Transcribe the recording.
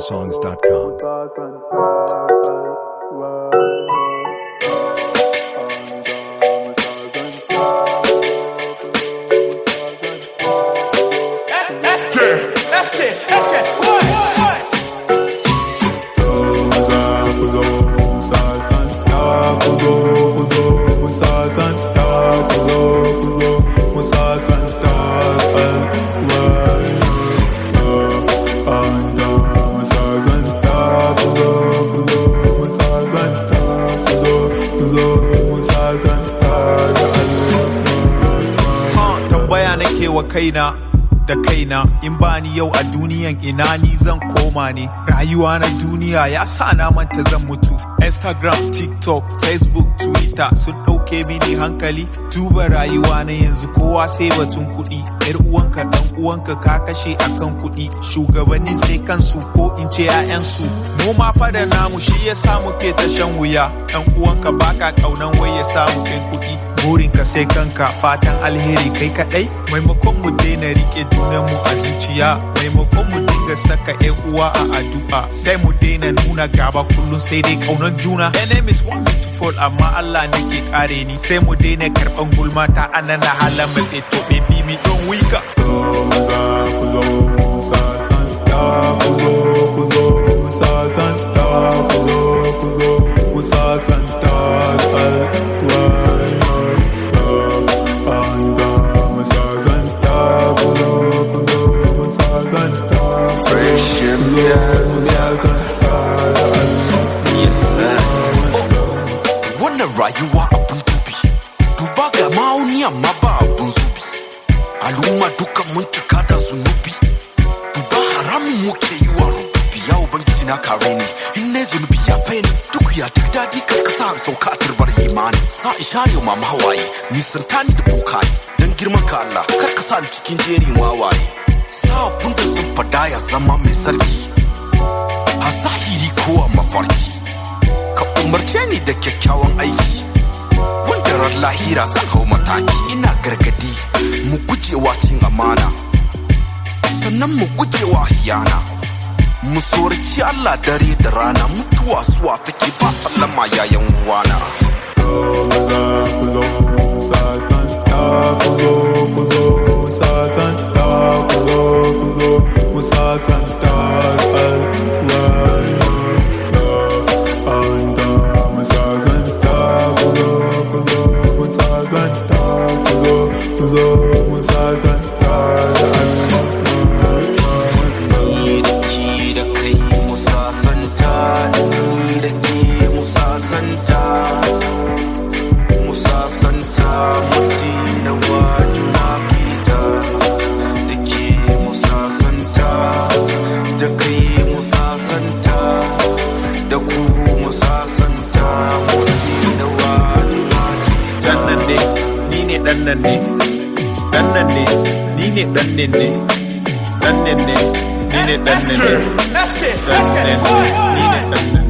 igbosongs.com. Let's get, let's get, let's get. What? What? Uh, tambaya nake wa kaina da kaina in bani yau a duniyan ina ni zan koma ne rayuwa na duniya ya sa na manta zan mutu instagram tiktok facebook twitter sun ɗauke mini hankali duba rayuwa na yanzu kowa sai batun kuɗi yar uwanka dan uwanka ka kashe akan kuɗi shugabannin sai kansu ko in ce 'ya'yansu mu ma fa da namu shi ya sa muke ta shan wuya dan uwanka baka kaunan wai ya samu kai kuɗi burinka sai kanka fatan alheri kai kadai maimakon mu daina rike junanmu a zuciya maimakon mu dinga saka yan uwa a addu'a sai mu daina nuna gaba kullum sai dai kaunar juna enemies want me to fall amma Allah ne ke kare ni sai mu daina karban gulma ta anana halan mafe to baby mi don wika wannan rayuwa abun dubi duba ga ma'auni amma ba abun zubi al'umma dukan mun cika da zunubi duba haramun muke yi wa rububi ya ubangiji na kare ni in na zunubi ya fai ni duk ya duk dadi karkasa an sauka a turbar imani sa in share wa mama hawaye nisanta ni da bokaye dan girman ka Allah karkasa ni cikin jerin wawaye sa abun da sun fada ya zama mai sarki a zahiri ko a mafarki ka umarce ni da kyakkyawan aiki wanda ran lahira zan hau mataki ina gargadi mu gujewa cin amana sannan mu gujewa hiyana mu tsoraci Allah dare da rana mutuwa suwa take ba sallama yayan uwana ni da ke da kai mu sasanta ni da ke mu sasanta mu sasanta muti na wajuna kita da ke mu sasanta da kai mu sasanta da ku mu sasanta muti na wajuna dan nan ne ni ne dan nan ne dan nan ne ni ne dan nan ne dan nan ne ni ne dan Let's nan ne get, let's get, dan let's nan get. ne What? ni ne What? dan nan